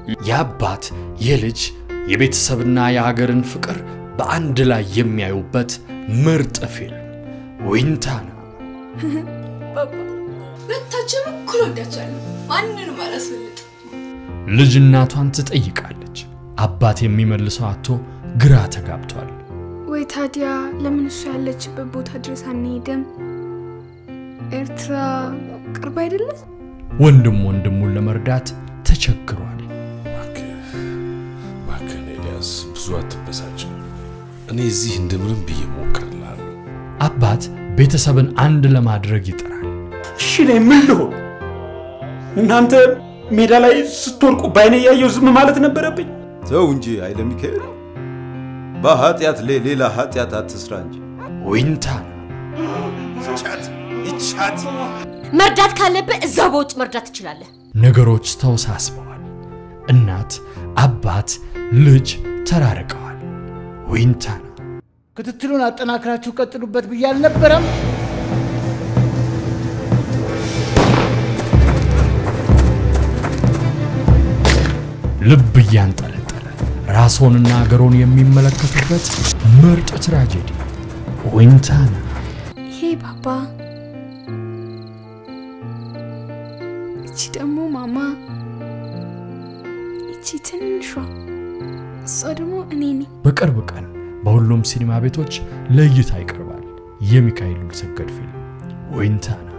የአባት የልጅ የቤተሰብና የሀገርን ፍቅር በአንድ ላይ የሚያዩበት ምርጥ ፊልም ዊንታና። ባባ ሁለታችንም እኩል ወዳቸዋለሁ። ማንንም አላስበልጥ። ልጅ እናቷን ትጠይቃለች። አባት የሚመልሰው አቶ ግራ ተጋብቷል። ወይ ታዲያ ለምን እሱ ያለችበት ቦታ ድረስ አንሄድም? ኤርትራ ቅርብ አይደለ? ወንድም ወንድሙን ለመርዳት ተቸግሯል። እባክህን ኤልያስ ብዙ አትበሳጭ። እኔ እዚህ እንደምንም ብዬ ሞክርልሃለሁ። አባት ቤተሰብን አንድ ለማድረግ ይጥራል። እሺ እኔ ምን ልሆን? እናንተ ሜዳ ላይ ስትወድቁ በአይኔ እያየሁ ዝም ማለት ነበረብኝ? ተው እንጂ ኃይለ ሚካኤል፣ በኃጢአት ላይ ሌላ ኃጢአት አትስራ እንጂ። ዊንታና ይቻት ይቻት መርዳት ካለብህ እዛው በውጭ መርዳት ትችላለህ። ነገሮች ተወሳስበዋል። እናት፣ አባት፣ ልጅ ተራርቀዋል። ዊንታና ክትትሉን አጠናክራችሁ ቀጥሉበት ብዬ አልነበረም? ልብ እያንጠለጠለ ራስዎንና አገሮን የሚመለከቱበት ምርጥ ትራጀዲ ዊንታና። ይሄ ባባ፣ እቺ ደግሞ ማማ፣ እቺ ትንሿ፣ እሷ ደግሞ እኔ ነኝ። በቅርብ ቀን በሁሉም ሲኒማ ቤቶች ለእይታ ይቀርባል። የሚካኤል ሉልሰገድ ፊልም ዊንታና